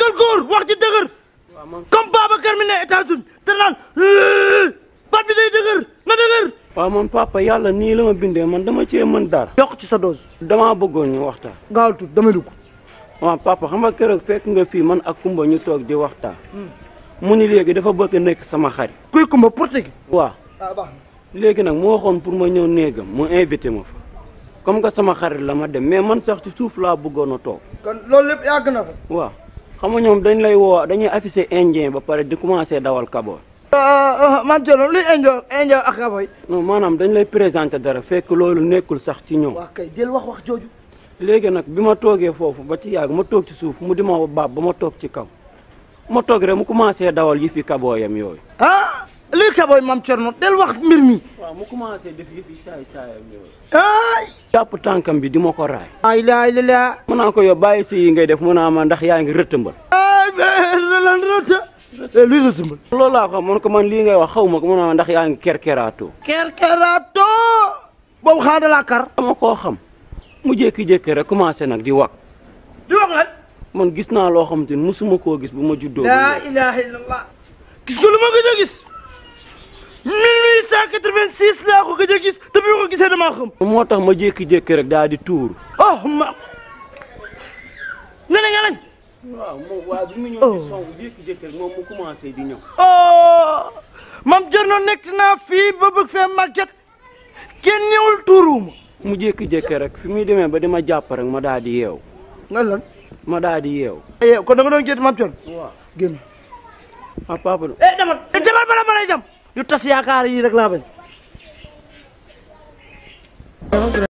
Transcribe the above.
nekkal góor wax ci dëgër waaw man comme Babacar mi ne États-Unis te naan bat bi day dëgër na dëgër waaw man papa yàlla nii la ma bindee man dama cee mën dara yokk ci sa dose damaa bëggoon ñu waxtaan gaawal tuut damay dugg waaw papa xam nga keroog fekk nga fii man ak Kumba ñu toog di waxtaan mu ni léegi dafa bëgg a nekk sama xarit kuy kumba portugais waaw ah baax léegi nag mu waxoon pour ma ñëw néegam mu invité ma fa comme que sama xarit la ma dem mais man sax ci suuf laa bëggoon a toog kon loolu lépp yàgg na fa waaw xam nga ñoom dañ lay woo dañuy affiché indien ba pare di commencé dawal kaboor maam Thierno luy injo injo ak kaboy non maanaam dañ lay présenté dara fekk loolu nekkul sax ci ñoom waa kay jël wax wax jooju léegi nag bi ma toogee foofu ba ci yàgg ma toog ci suuf mu di ma baab ba ma toog ci kaw ma toog rek mu commencé dawal yi fi kabooyam yooyu ah luy kaboy maam Thierno del wax mbir mi waaw mu commencé def yi fi saay saayam yooyu ay jàpp tànkam bi di ma ko raay ay laa ay laa mu naa ko yow bàyyi si yi ngay def mu naa ma ndax yaa ngi rëttëmbal ay lan rëta luy rëtëmbal loolu laa ko man ko man lii ngay wax xaw ma ko mu naa ma ndax yaa ngi kerkeraatoo kerkerato boobu xanaa da laa kar dama koo xam mu jékki-jékki rek commencé nag di wax di wax lan man gis naa loo xamante ni musuma koo gis bu ma juddoo ba laa léegi. ilaha illallah gis nga lu ma gëj a gis 1886 laa ko gëj a gis te bi ma ko gisee damaa xam moo tax ma jékki-jékki rek daal di tuuru oh ma nga ne nga nañ waaw moom waaw bi mu ñëw Oh. di song jékki-jékki rek moom mu commencé di ñëw oh mam Thierno nekk naa fii ba bëgg fee màgget kenn ñëwul tuuruuma mu jékki-jékki rek fi muy demee ba di ma jàpp rek ma daal di yeew nga lan ma daal di yeew eh kon da nga doon gétt mam Thierno waaw génn ah papa eh demal eh demal bala ma lay jam yu tas yaakaar yi rek laa bañ